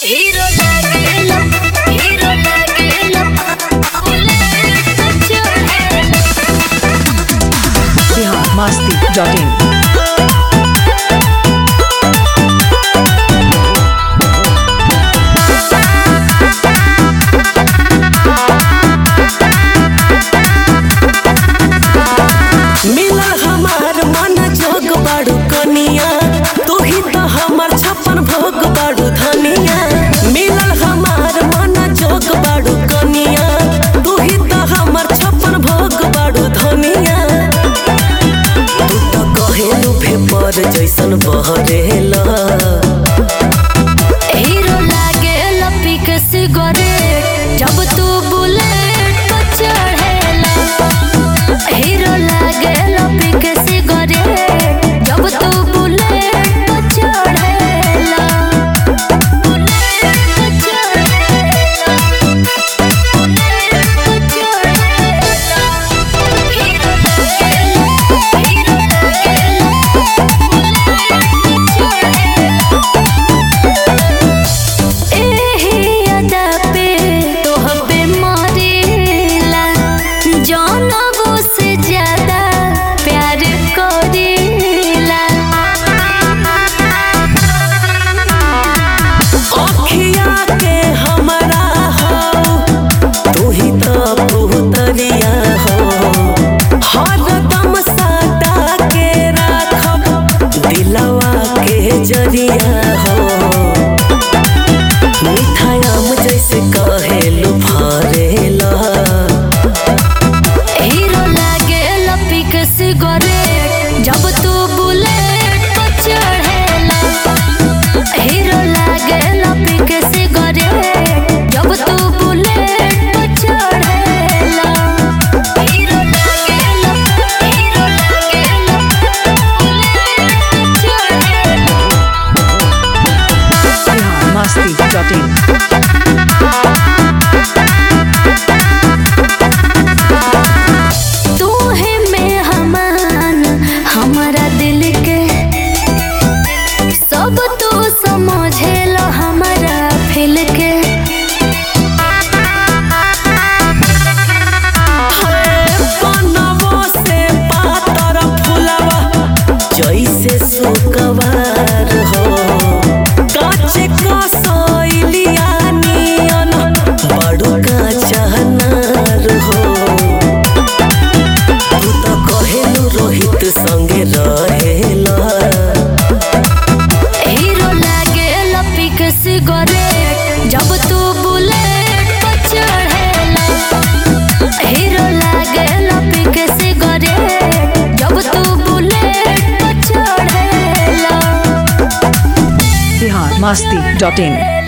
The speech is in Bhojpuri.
हीरो लागेला हीरो लागेला बुलेट चढ़ेला बिहार मस्ती डॉट इन मिला हमार मन जोग बाड़ू कनिया तू ही तो हमार छप्पन भोग बाड़ू धनिया मिलल हमार मन जोग बाड़ू कनिया तू ही तो हमार छप्पन भोग बाड़ू धनिया तू तो कहेलू भेपर जैसन बहरेला हीरो लागेला पिक सिगरेट जब तू बुलेट पर चढ़ेला हीरो लागेला पिक सिगरेट जब तू बुलेट पर चढ़ेला बुलेट पर चढ़ेला बुलेट पर चढ़ेला हीरो लागेला हीरो लागेला बुलेट पर चढ़ेला एही अदा पे तोह पे मरेला जानबो से ज्यादा प्यार करेला अखिया के हमरा हो तू ही तो पुतरिया हो हरदम साटा के राखब दिलवा के जरिया हो मिठायाम जैसे कहेलू फरेला हीरो लागेला पिक सिगरेट जब तू बुलेट पर चढ़ेला हीरो लागेला पिक सिगरेट जब तू बुलेट पर चढ़ेला हीरो लागेला हीरो लागेला बुलेट पर चढ़ेला बिहार मस्ती डॉट इन तू है मेहमान हमारा दिल के सब तू समझेला हमारा फिल के बनवो से पातर फुलवा जैसे सुकवार हो काच कसैलिया नियन बड़ू का चहनार हो तू तो कहेलू रोहित संगे रहेला हीरो लागेला पिक सिगरेट जब तू बुलेट पर चढ़ेला हीरो लागेला पिक सिगरेट जब तू बुलेट पर चढ़ेला बिहार मस्ती डॉट इन